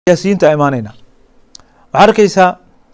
siyaasiyiinta imaanayna waxaa arkeysaa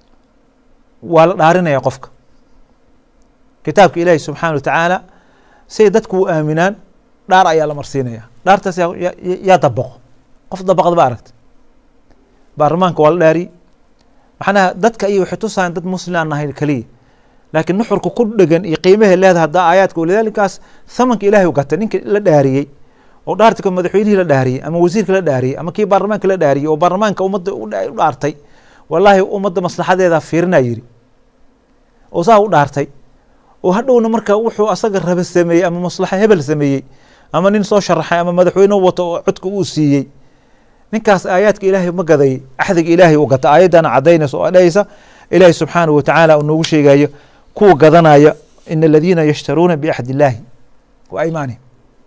waa la dhaarinaya qofka kitaabka ilaahi subxaana wa tacaala siay dadku u aaminaan dhaar ayaa la marsiinaya dhaartaas yaa dabaqo qof dabaqda ba aragta baarlamaanka waa la dhaariye maxanaha dadka iyo waxay tusayaan dad muslim aan nahay keliya laakiin nuxurka ku dhegan iyo qiimahay leedahay hadda aayaadka walidaalikaas thamanka ilahay u gatay ninka la dhaariyey oo dhaartika madaxweynihii la dhaariyey ama wasiirka la dhaariyey ama kii baarlamaanka la dhaariyey oo baarlamaanka ummadda u dhaartay wallaahi ummadda maslaxadeeda fiirina yiri oo saa u dhaartay oo hadhowna marka wuxuu asaga raba sameeyey ama maslaxa hebel sameeyey ama nin soo sharaxay ama madaxweyne wato oo codka uu siiyey ninkaas aayaadka ilaahay ma gaday axdiga ilaahay u gata aayaddana cadaynaysa oo dhahaysa ilaahay subxaanahu watacaala uu noogu sheegayo kuwa gadanaya ina aladiina yashtaruuna biaxdi illaahi wa aymaanihim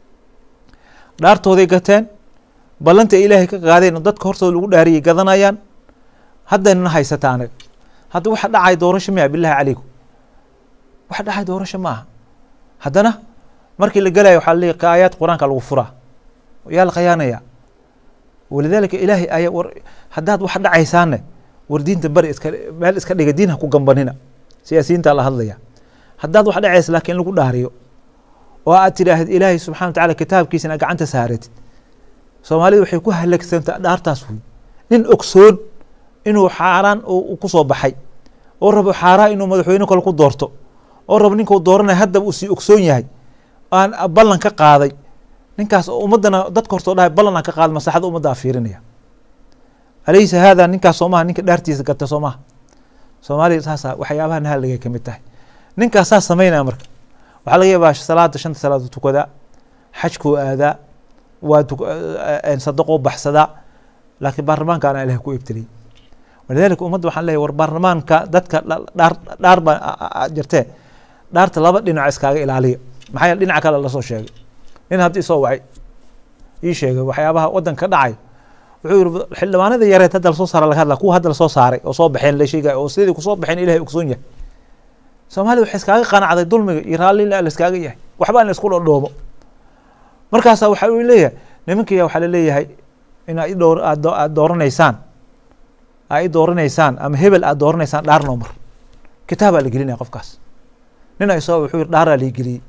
dhaartooday gateen ballanta ilaahay ka qaadeen oo dadka hortooda lagu dhaariyay gadanayaan haddaynana haysata anaga hadda waxa dhacay doorasho miya bilahi calaykum waxa dhacay doorasho ma aha haddana markii la gelayo waxaa laleeyahy aayaad qur-aanka lagu furaa yaa la khayaanaya walidaalika ilaahay aya war haddaad wax dhacaysaane war diinta bari iska meel iska dhiga diin ha ku gambanina siyaasiyiinta la hadlaya haddaad wax dhacaysa laakiin lagu dhaariyo oo aad tidhaahid ilaahay subxana wa tacala kitaabkiisana gacanta saaratid soomaalida waxay ku halagsantaa dhaartaas wey nin ogsoon inuu xaaraan ku soo baxay oo rabo xaaraan inuu madaxweyne kale ku doorto oo rabo ninkuu dooranaya haddaba uu sii ogsoon yahay aan ballan ka qaaday ninkaas ummaddana dadka hortoo dhahay ballan aan ka qaaday maslaxada ummadda a fiirinaya alaysa haada ninkaas soomaha ninka dhaartiisa gata soomaha soomaaliya saasa waxyaabaha nahalligay ka mid tahay ninkaas saas samaynaya marka waxaa laga yaabaa salaada shanta salaad tukadaa xajkuu aadaa waa sadaqoo baxsadaa laakiin baarlamaankaana ilahay ku ibtiliyey walidalika ummadda waxaan leeyahy war baarlamaanka dadka dhaar dhaar baa jirtee dhaarta laba dhinac iskaaga ilaaliya maxaa yeele dhinaca kale lasoo sheegay nin hadda isoo wacay ii sheegay waxyaabaha waddanka ka dhacay wuxuu yiri xildhibaanada yareed hadda lasoo saara laga hadla kuwa hadda lasoo saaray oo soo baxeen la sheegay oo sidii kusoo baxeen ilahay ogsoon yahay soomaalida waxay iskaaga qanacday dulmiga iyo raalli la iskaaga yahay waxba in la isku dhodhoomo markaasa waxa uu leeyahay nimankiya waxaa laleeyahay in aad idhowr aad aad dooranaysaan aad i dooranaysaan ama hebel aad dooranaysaan dhaar noo mar kitaabaa la gelinaya qofkaas nin ay soo wuxuu yiri dhaaraa lii geliyey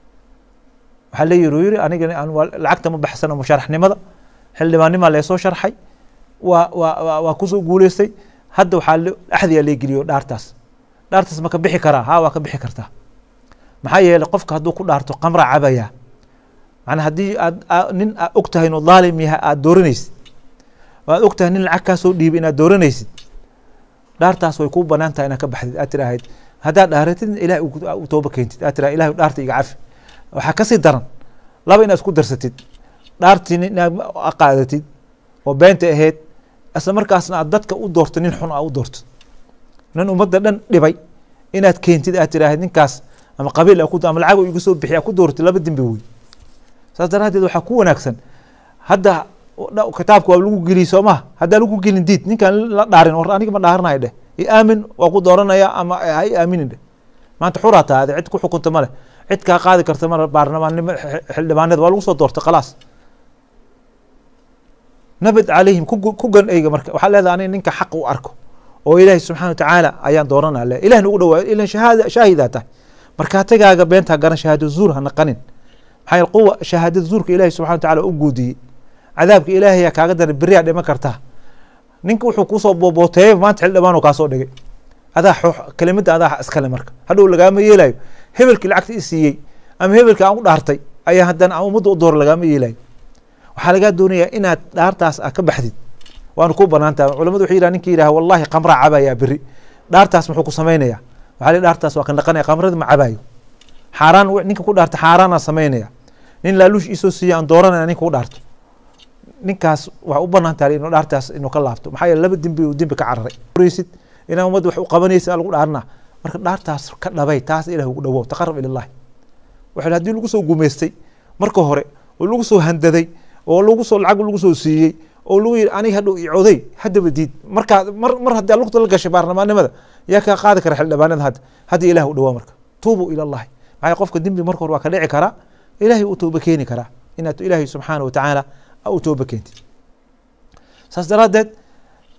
waxaa la yiri uu yiri aniga lacagta ma baxsano musharaxnimada xildhibaannimaa leesoo sharxay waa waa waa kusoo guuleystay hadda waxaa axdiyaa lee geliyo dhaartaas dhaartaas ma ka bixi karaa ha waa ka bixi kartaa maxaa yeeley qofka hadduu ku dhaarto qamra cabaya macnaa haddii aad nin aad og tahay inuu dhaalim yahay aada dooranaysid oo aad og tahay nin lacag kaa soo dhiibay inaad dooranaysid dhaartaas way kuu banaan tahay inaad ka baxdid aad tiraahid haddaad dhaaratid ilahay u tooba keentid aad tiraha ilahay dhaarta iga cafi waxaa kasii daran laba inaad isku darsatid dhaartii inaad qaadatid oo beenta ahayd isla markaasna aad dadka u doorto nin xun aa u doorto nin ummadda dhan dhibay inaad keentid aad tiraahid ninkaas ama qabiil ama lacag igu soo bixiy ku dooratid laba dembi wey saas daraaddeed waxaa ku wanaagsan hadda kitaabka waa lagu geliy soo maha haddaa lagu gelin diid ninkaan la dhaarin war aniga ma dhaaranayo dheh i aamin waa ku dooranaya ama ha i aaminin dheh maanta xuraa taade cid ku xukunta male cid kaa qaadi karta male baarlamaannimo xildhibaanada waa lagu soo doortay khalaas nabad calayhim ku gan eyga marka waxaa leedahay aniga ninka xaq u arko oo ilaahi subxana wa tacaala ayaan dooranaa le ilah nagu dhawaayo ilan shahaada shaahidaa tahay markaatigaaga beentaa garan shahaado zuur ha naqanin maxaa yeel quwa shahaadada zuurka ilahi subxana wa tacala u guudiyey cadaabka ilaahaya kaaga daran beriyaa dhiman kartaa ninka wuxuu kusoo boobooteeyay maanta xildhibaan oo kaasoo dhigay adaa xoox kelimada adaa iskale marka hadhow lagaama yeelayo hebelkii lacagta i siiyey ama hebelkii aan u dhaartay ayaa haddana aan ummadda u dooro lagaama yeelayo waxaa lagaa doonayaa inaad dhaartaas a ka baxdid waana ku banaan tahay culamadu waxay yidhaha ninki yidhaha wallahi qamraa cabayaa beri dhaartaas muxuu ku samaynaya waxaa li dhaartaas waa ka naqanaya qamrada ma cabaayo xaaraan ninka ku dhaarta xaaraanaa samaynaya nin laaluush isoo siiya aan dooranaya ninka ku dhaarto ninkaas waa u banaan tahay inuu dhaartaas inuu ka laabto maxaa yeele laba dembi uu dembi ka cararay raysid inaa ummadda wax u qabanaysa lagu dhaarna marka dhaartaas ka dhabay taas ilah ugu dhawow taqarab ilallahi waxa haddii lagu soo gumaystay marka hore oo lagu soo handaday oo lagu soo lacag lagu soo siiyey oo lagu yidhi aniga hadhow icoday haddaba diid markaa mar mar haddii lugta la gashay baarlamaannimada yaa kaa qaadi kara xildhibaanada hadda hadda ilah u dhawaa marka tuubuu ila allahi maxaa qofka dembi marka hore waa ka dhici karaa ilahay u tooba keeni karaa inaad ilaahay subxaana wa tacaala u tooba keentid saas daraaddeed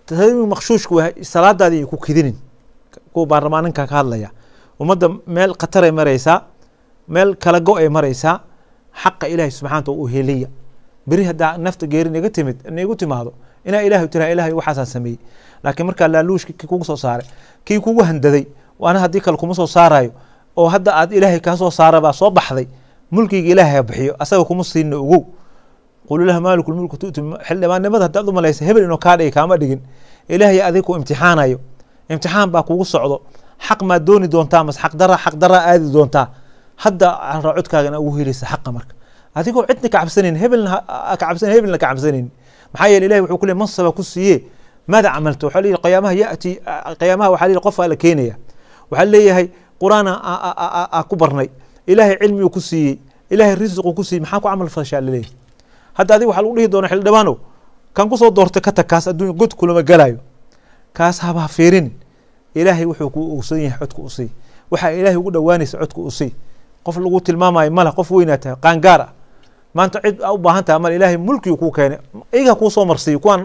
tahriimi makshuushku waa salaadaadii ay ku kidinin kuwa baarlamaaninka ka hadlaya ummadda meel khataray maraysaa meel kala go ay maraysaa xaqa ilaahay subxaanta u heliya beri haddaa nafta geeri naga timid nagu timaado inaa ilaahay tiraa ilaahay waxaasaan sameeyey laakiin markaa laaluushki kii kugu soo saaray kii kugu handaday waana haddii kale kuma soo saarayo oo hadda aad ilaahay kaa soo saara baa soo baxday mulkiga ilaahay ha bixiyo asaga kuma siina ogow qulilah maaliku lmulku tu'ti xildhibaannimada haddaad u malaysa hebel inuu kaa dhigi kaama dhigin ilaahay adig ku imtixaanayo imtixaan baa kugu socdo xaq maad dooni doontaa mas xaq dara xaq daraa aadi doontaa hadda codkaagana ugu helaysa xaqa marka adigoo cidna ka cabsanayn hebelna ka cabsan hebelna ka cabsanayn maxaa yeele ilahi wuxuu ku leey mansaba ku siiye maada camalta waxaa leeyahy qiyaamaha yati qiyaamaha waxaa leeyahy qofaa la keenaya waxaa leeyahay qur-aan a ku barnay ilaahay cilmiguu ku siiyey ilaahay risiquu ku siiyey maxaa ku camal fashaa laleeyahy hadda adiga waxaa lagu dhihi doona xildhibaanow kan kusoo doortay ka tag kaas adduunya god kulama galayo kaas haba fiirin ilaahay wuxuu ku ogsan yahay codka u sii waxaa ilaahay ugu dhowaanaysa codka u sii qof lagu tilmaamayo mala qof weynaa tahay qaangaar ah maanta cid u baahan taha male ilaahay mulkigu kuu keenay iyaga kuu soo marsiiyo kuwaan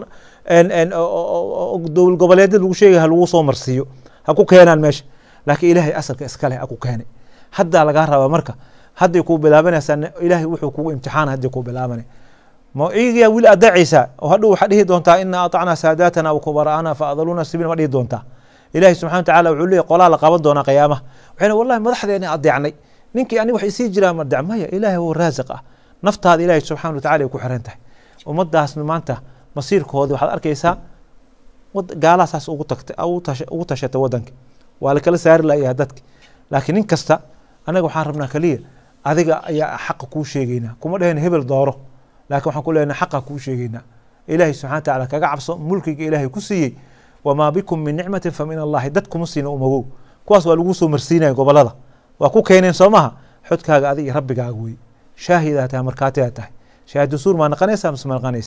dowal goboleedyada lagu sheegaya ha lagu soo marsiiyo ha ku keenaan meesha laakiin ilaahay asalka iskale ha ku keenay haddaa lagaa rabaa marka hadday kuu bilaabanaysaa ilaahay wuxuu kugu imtixaana hadday kuu bilaabanay ma iyagaa wili adacaysaa oo hadhow waxaa dhihi doontaa ina aطacnaa saadaatana wakubaraana faadaluuna sabiil ma dhihi doontaa ilahi subxana wa tacala wuxuu leeyay qolaa la qaban doonaa qiyaamaha waxayna wallahi madaxdeena adeecnay ninkii ani wax isii jiraa ma dec maya ilaahay oo raasiq ah naftaada ilaahay subxana wa tacala ay ku xiran tahay ummadaasna maanta masiirkoodi waxaad arkaysaa gaalahasaas ugu tagtay ugu tashatay wadanka waa lakala saari layaha dadki laakiin nin kasta anaga waxaan rabnaa kaliya adiga ayaa xaqa kuu sheegeynaa kuma dhaheen hebel dooro lakin waxaan ku leenahay xaqa kuu sheegeynaa ilaahay subxana wa tacala kaga cabso mulkiga ilaahay ku siiyey wamaa bikum min nicmatin fa min allahi dad kuma siina umagow kuwaas waa lagu soo marsiinaya gobolada waa ku keeneen soo maha xodkaaga adig iyo rabbigaaga wey shaahidaa tahay markaatidaa tahay shaahid suur maa naqanaysa mise ma naqanaysa